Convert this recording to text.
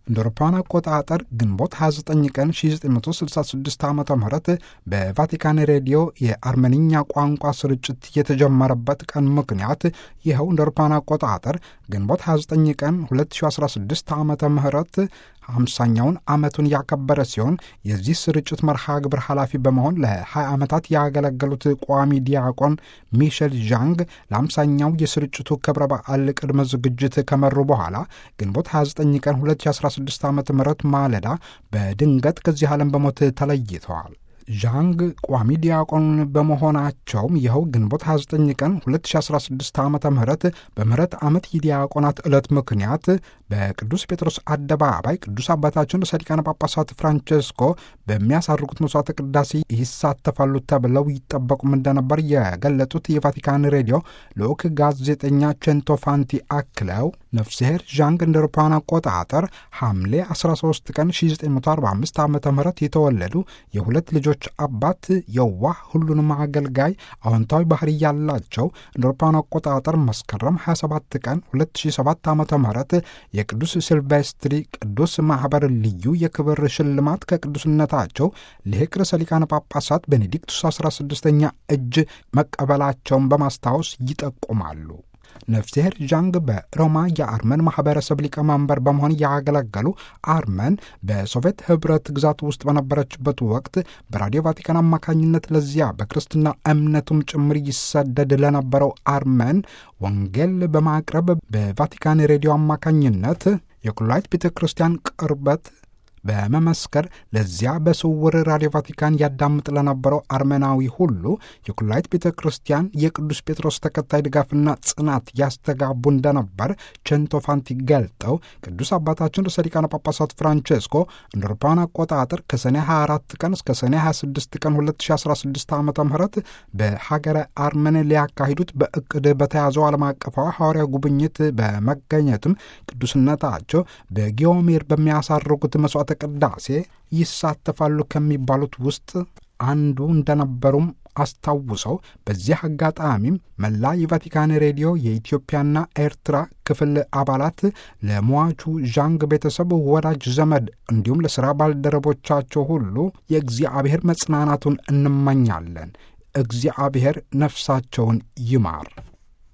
እንደ አውሮፓውያን አቆጣጠር ግንቦት 29 ቀን 1966 ዓ ም በቫቲካን ሬዲዮ የአርመንኛ ቋንቋ ስርጭት የተጀመረበት ቀን ምክንያት ይኸው እንደ አውሮፓውያን አቆጣጠር ግንቦት 29 ቀን 2016 ዓ ም ሃምሳኛውን ዓመቱን ያከበረ ሲሆን የዚህ ስርጭት መርሃ ግብር ኃላፊ በመሆን ለ20 ዓመታት ያገለገሉት ቋሚ ዲያቆን ሚሸል ዣንግ ለአምሳኛው የስርጭቱ ክብረ በዓል ቅድመ ዝግጅት ከመሩ በኋላ ግንቦት 29 ቀን 2016 ዓ ም ማለዳ በድንገት ከዚህ ዓለም በሞት ተለይተዋል። ዣንግ ቋሚ ዲያቆን በመሆናቸውም ይኸው ግንቦት 29 ቀን 2016 ዓ ም በምህረት ዓመት የዲያቆናት ዕለት ምክንያት በቅዱስ ጴጥሮስ አደባባይ ቅዱስ አባታችን ርዕሰ ሊቃነ ጳጳሳት ፍራንቼስኮ በሚያሳርጉት መስዋዕተ ቅዳሴ ይሳተፋሉ ተብለው ይጠበቁም እንደነበር የገለጡት የቫቲካን ሬዲዮ ልዑክ ጋዜጠኛ ቼንቶፋንቲ አክለው ነፍስሄር ዣንግ እንደ አውሮፓውያን አቆጣጠር ሐምሌ 13 ቀን 1945 ዓ ም የተወለዱ የሁለት ልጆች አባት የዋህ ሁሉንም አገልጋይ አዎንታዊ ባህሪ ያላቸው እንደ አውሮፓውያን አቆጣጠር መስከረም 27 ቀን 2007 ዓ ም የቅዱስ ሲልቬስትሪ ቅዱስ ማኅበር ልዩ የክብር ሽልማት ከቅዱስነታቸው ልሕቅ ርዕሰ ሊቃነ ጳጳሳት ቤኔዲክቱስ 16ኛ እጅ መቀበላቸውን በማስታወስ ይጠቁማሉ። ነፍስሄር ዣንግ በሮማ የአርመን ማህበረሰብ ሊቀመንበር በመሆን ያገለገሉ አርመን በሶቪየት ህብረት ግዛት ውስጥ በነበረችበት ወቅት በራዲዮ ቫቲካን አማካኝነት ለዚያ በክርስትና እምነቱም ጭምር ይሰደድ ለነበረው አርመን ወንጌል በማቅረብ በቫቲካን ሬዲዮ አማካኝነት የኩላይት ቤተ ክርስቲያን ቅርበት በመመስከር ለዚያ በስውር ራዲዮ ቫቲካን ያዳምጥ ለነበረው አርመናዊ ሁሉ የኩላይት ቤተ ክርስቲያን የቅዱስ ጴጥሮስ ተከታይ ድጋፍና ጽናት ያስተጋቡ እንደነበር ቼንቶፋንቲ ገልጠው ቅዱስ አባታችን ርዕሰ ሊቃነ ጳጳሳት ፍራንቼስኮ እንደ አውሮፓውያን አቆጣጠር ከሰኔ 24 ቀን እስከ ሰኔ 26 ቀን 2016 ዓ ም በሀገረ አርመን ሊያካሂዱት በእቅድ በተያዘው ዓለም አቀፋዊ ሐዋርያ ጉብኝት በመገኘትም ቅዱስነታቸው በጊዮሜር በሚያሳርጉት መስዋዕተ ቅዳሴ ይሳተፋሉ ከሚባሉት ውስጥ አንዱ እንደነበሩም አስታውሰው በዚህ አጋጣሚም መላ የቫቲካን ሬዲዮ የኢትዮጵያና ኤርትራ ክፍል አባላት ለሟቹ ዣንግ ቤተሰብ፣ ወዳጅ ዘመድ እንዲሁም ለሥራ ባልደረቦቻቸው ሁሉ የእግዚአብሔር መጽናናቱን እንመኛለን። እግዚአብሔር ነፍሳቸውን ይማር።